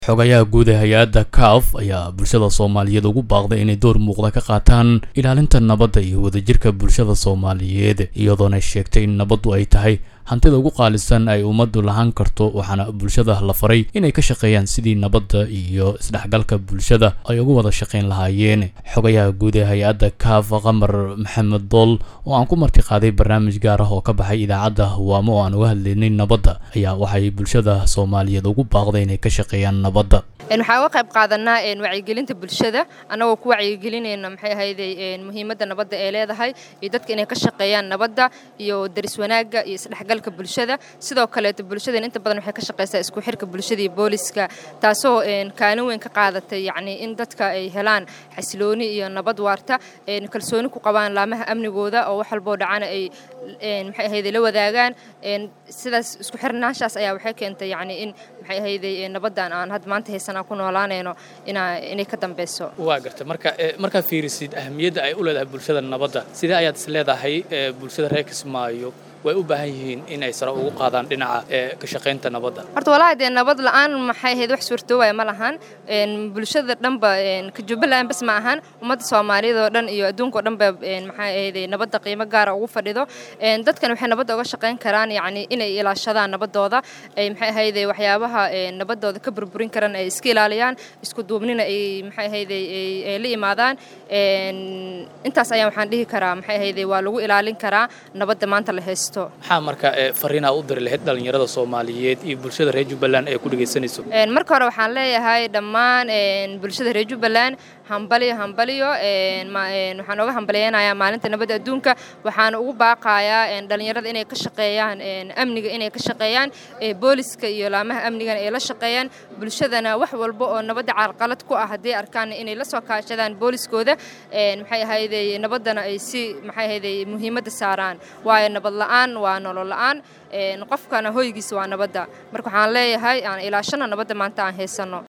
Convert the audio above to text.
xogayaha guud ee hay-adda caf ayaa bulshada soomaaliyeed ugu baaqday inay door muuqda ka qaataan ilaalinta nabadda iyo wadajirka bulshada soomaaliyeed iyadoona sheegtay in nabaddu ay tahay hantida ugu qaalisan ay ummaddu lahaan karto waxaana bulshada la faray inay ka shaqeeyaan sidii nabadda iyo isdhexgalka bulshada ay ugu wada shaqayn lahaayeen xogayaha guud ee hay-adda caf qamar maxamed dool oo aan ku marti qaaday barnaamij gaar ah oo ka baxay idaacadda hawaamo oo aan uga hadlaynay nabadda ayaa waxay bulshada soomaaliyeed ugu baaqday inay ka shaqeeyaan nabadda waxaan uga qayb qaadanaa wacyigelinta bulshada annagoo ku wacyigelinayna maxay ahayday muhiimadda nabadda ee leedahay iyo dadka inay ka shaqeeyaan nabadda iyo daris wanaagga iyo isdhexgalka bulshada sidoo kaleeto bulshadeen inta badan waxay ka shaqeysaa isku xirka bulshada iyo booliska taasoo kaalin weyn ka qaadatay yacni in dadka ay helaan xasilooni iyo nabad waarta kalsooni ku qabaan laamaha amnigooda oo wax walboo dhacana ay maxay ahayday la wadaagaan sidaas isku xirnaanshaas ayaa waxay keentay yacni in maxay ahayday nabaddan aan hadda maanta haysanaa ku noolaanayno inay ka dambeyso waa garta marka markaad fiirisid ahamiyadda ay u leedahay bulshada nabadda sidee ayaad is leedahay bulshada reer kismaayo way u baahan yihiin inay sare ugu qaadaan dhinaca ka shaqaynta nabadda horta walahi dee nabad la-aan maxay ahayd wax suurtoobaya ma lahan bulshada dhanba ka jubbaland bas ma ahan ummadda soomaaliyeed oo dhan iyo adduunka oo dhanba maxay ahayday nabadda qiimo gaara ugu fadhido dadkan waxay nabadda uga shaqayn karaan yacni inay ilaashadaan nabaddooda ay maxay ahayday waxyaabaha nabaddooda ka burburin karan ay iska ilaaliyaan isku duubnina ay maxay ahayday ay la imaadaan intaas ayaan waxaan dhihi karaa maxay ahayday waa lagu ilaalin karaa nabadda maanta la haysto maxaa marka fariinaa u diri lahayd dhallinyarada soomaaliyeed iyo bulshada reer jubbaland ee ku dhegaysanayso marka hore waxaan leeyahay dhammaan bulshada reer jubbaland hambaliyo hambaliyo waxaan oga hambaliyeynayaa maalinta nabadda adduunka waxaan ugu baaqayaa dhallinyarada inay ka shaqeeyaan amniga inay ka shaqeeyaan booliska iyo laamaha amnigana ay la shaqeeyaan bulshadana wax walba oo nabadda caalqalad ku ah hadday arkaan inay la soo kaashadaan booliskooda maxay ahayday nabaddana ay si maxay ahayday muhiimadda saaraan waayo nabad la-aan waa nolol la-aan qofkana hoygiisa waa nabadda marka waxaan leeyahay aan ilaashano nabadda maanta aan haysanno